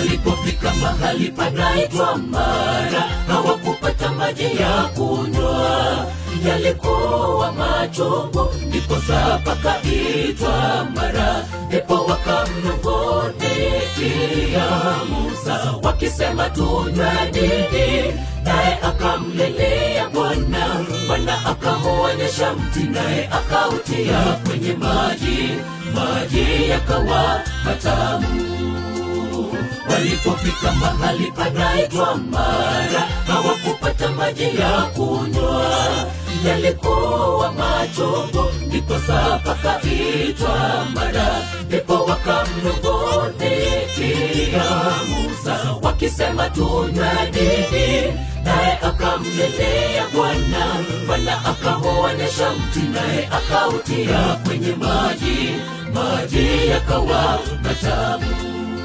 Walipofika mahali panaitwa Mara, hawakupata maji ya kunywa, yalikuwa machungu, ndipo saa pakaitwa Mara. Ndipo wakamnong'onekia Musa wakisema, tunywe nini? Naye akamlilia Bwana, Bwana akamuonyesha mti, naye akautia kwenye maji, maji yakawa matamu. Walipofika mahali panaitwa Mara, hawakupata maji ya kunywa, yalikuwa machungu, ndipo saa pakaitwa Mara. Ndipo wakamnong'onekia Musa wakisema, tunywe nini? Naye akamlilia Bwana, Bwana akamuonyesha mti, naye akautia kwenye maji, maji yakawa matamu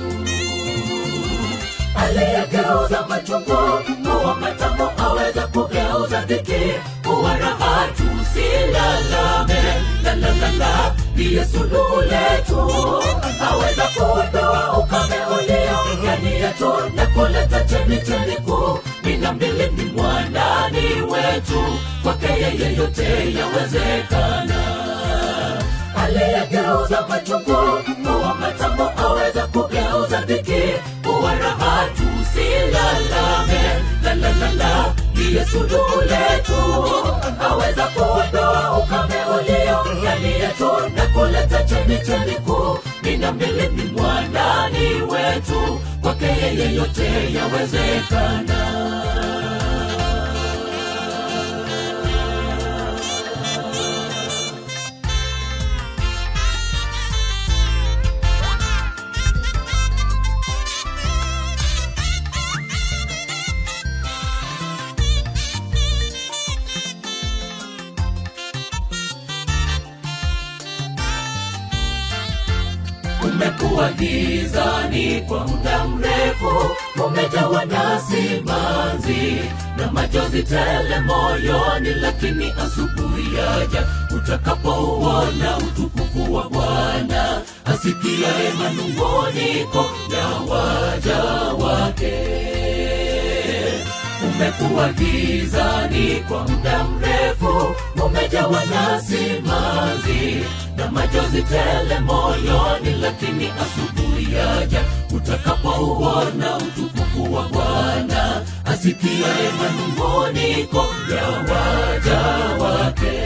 aliyegeuza machungu kuwa matamu aweza kugeuza dhiki kuwa raha. Tusilalame, lalalala, ndiye suluhu letu. Aweza kuondoa ukame ulio ndani yetu na kuleta chemichemi kuu mina mbilini mwa ndani wetu. Kwake yeye yote yawezekana aliyegeuza machungu kuwa matamu aweza kugeuza dhiki kuwa raha. Tusilalame, lalalala, ndiye suluhu letu. Aweza kuondoa ukame ulio ndani yetu na kuleta chemichemi kuu mina mbilini mwa ndani wetu. Kwake yeye yote yawezekana. Umekuwa gizani kwa muda mrefu, umejawa na simanzi na machozi tele moyoni, lakini asubuhi yaja utakapouona utukufu wa Bwana, asikiaye manung'uniko ya waja wake umekuwa gizani kwa muda mrefu, umejawa na simanzi na machozi tele moyoni, lakini asubuhi yaja utakapouona utukufu wa Bwana, asikiaye manung'uniko ya waja wake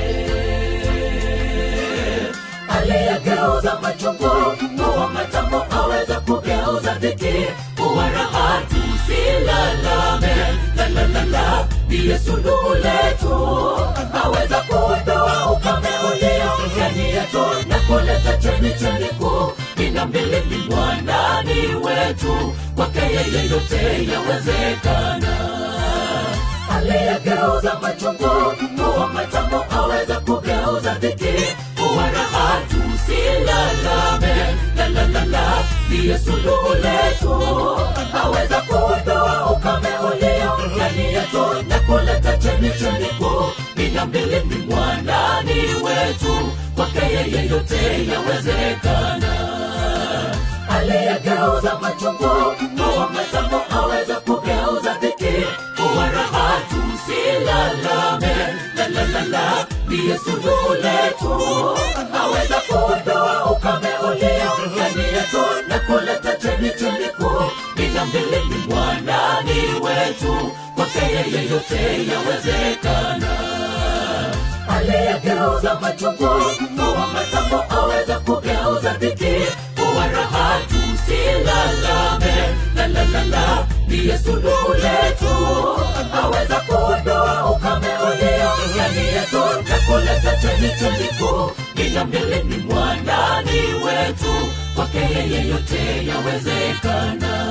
aliyegeuza machungu kuwa matamu aweza kugeuza dhiki kuwa raha. Tusilalame, lalalala, ndiye suluhu letu. Aweza kuondoa ukame ulio ndani yetu na kuleta chemichemi kuu mina mbilini mwa ndani wetu. Kwake yeye yote yawezekana aliyegeuza machungu kuwa matamu aweza kugeuza dhiki kuwa raha. Tusilalame, lalalala, ndiye suluhu letu. Aweza kuondoa ukame ulio ndani yetu na kuleta chemichemi kuu mina mbilini mwa ndani wetu. Kwake yeye yote yawezekana aliyegeuza machungu kuwa matamu aweza kugeuza dhiki kuwa raha. Tusilalame, lalalala, ndiye suluhu letu. Aweza kuondoa ukame ulio ndani yetu na kuleta chemichemi kuu mina mbilini mwa ndani wetu. Kwake yeye yote yawezekana aliyegeuza machungu kuwa matamu aweza kugeuza dhiki kuwa raha. Tusilalame, lalalala, ndiye suluhu letu. Aweza kuondoa ukame ulio ndani yetu na kuleta chemichemi kuu mina mbilini mwa ndani wetu. Kwake yeye yote yawezekana.